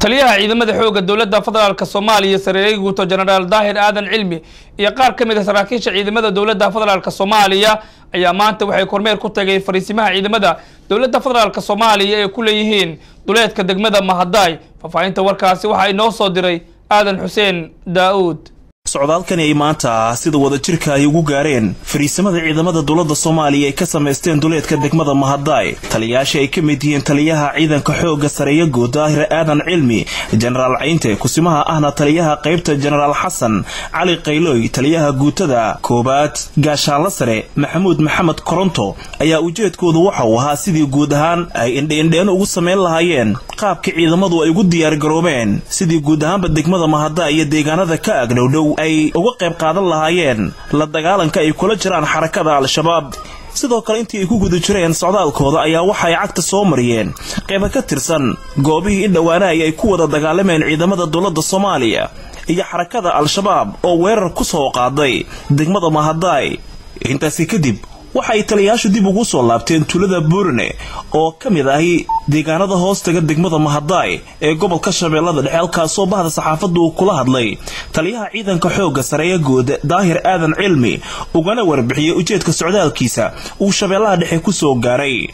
taliyaha ciidamada xoogga dowladda federaalk soomaaliya sareeyay guuto jenaraal daahir aadan cilmi iyo qaar ka mid a saraakiisha ciidamada dowladda federaalk soomaaliya ayaa maanta waxay kormeer ku tagay fariisimaha ciidamada dowladda federaalk soomaaliya ee ku leeyihiin duleedka degmada mahadaay faahfaahinta warkaasi waxaa inoo soo diray aadan xuseen daa-uud socdaalkani ay maanta sida wadajirka ay ugu gaareen fariisamada ciidamada dowladda soomaaliya ay ka samaysteen duleedka degmada mahadaay taliyayaasha ay ka mid yihiin taliyaha ciidanka xoogga sareeya guud daahir aadan cilmi jenaraal cayinte kusimaha ahna taliyaha qaybta jenaraal xasan cali qayloy taliyaha guutada koowaad gaashaanla sare maxamuud maxamed koronto ayaa ujeedkoodu waxa uu ahaa sidii guud ahaan ay indheindheen ugu samayn lahaayeen qaabka ciidamadu ay ugu diyaargaroobeen sidii guud ahaanba degmada mahadaay iyo deegaanada ka agdhowdhow ay uga qayb qaadan lahaayeen la dagaalanka ay kula jiraan xarakada al-shabaab sidoo kale intii ay ku guda jireen socdaalkooda ayaa waxa ay cagta soo mariyeen qayba ka tirsan goobihii in dhowaanahay ay ku wada dagaalameen ciidamada dowladda soomaaliya iyo xarakada al-shabaab oo weerar ku soo qaaday degmada mahadaay intaasi kadib waxa ay taliyayaashu dib ugu soo laabteen tuulada buurne oo ka mid ahi deegaanada hoostaga degmada mahadaay ee gobolka shabeellada dhexe halkaasoo bahda saxaafaddu uu kula hadlay taliyaha ciidanka xoogga sareeya guud daahir aadan cilmi ugana warbixiyey ujeedka socdaalkiisa uu shabeellaha dhexe ku soo gaaray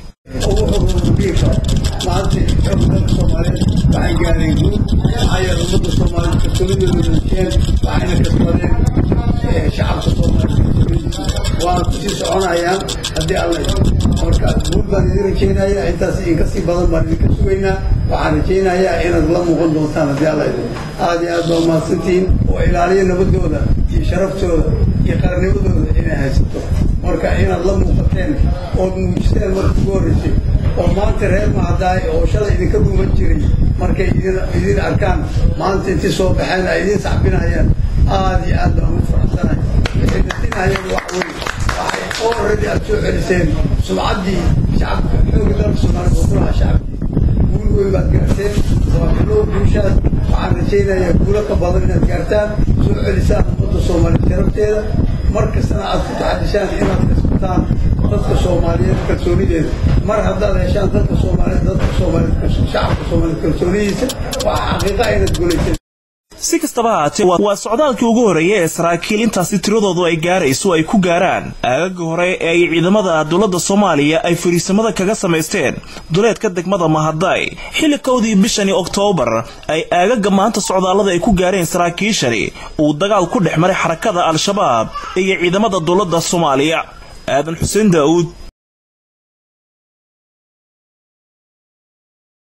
waana kusii soconayaan haddii alla marka guud baan idin rajaynayaa intaas idinka sii badan baan idinka sugaynaa waxaan rajaynayaa inaad la muuqan doontaan haddii alla aad iyo aad baa mahadsantihiin oo ilaaliya nabadooda iyo sharaftooda iyo qaranimadooda inay haysato marka inaad la muuqateen ood muujisteen marka ugu horreysay oo maanta reer mahadaay oo shalay idinka dhuuman jiray markay idin arkaan maanta intii soo baxeen ay idin sacbinayaan aad iyo aad baan ugu faraxsanahay waxay natinayeen wax weyn waxay already aad soo celiseen sumcaddii shacabka xooga dalka soomaaliya oo kulaha shacabkii guul weyn baad gaarteen waa bilow guushaas waxaan rajaynayaa guulo ka badan inaad gaartaan soo celisaan ummadda soomaaliya sharafteeda mar kastana aad ku taxadishaan inaad kasbataan dadka soomaaliyeed kalsoonideeda mar haddaad heshaan dadka soomaaliyeed dadka soomaaliyeed shacabka soomaaliyeed kalsoonidiisa waa xaqiiqa inaad guulayseen si kastaba haatee waa socdaalkii ugu horreeyay ee saraakiil intaasi tiradoodu ay gaarayso ay ku gaaraan aagaga hore ee ay ciidamada dowladda soomaaliya ay fariisamada kaga samaysteen duleedka degmada mahadaay xilli kowdii bishani oktoobar ay aagaga maanta socdaallada ay ku gaareen saraakiishani uu dagaal ku dhex maray xarakada al-shabaab iyo ciidamada dowladda soomaaliya aadan xuseen daa'uud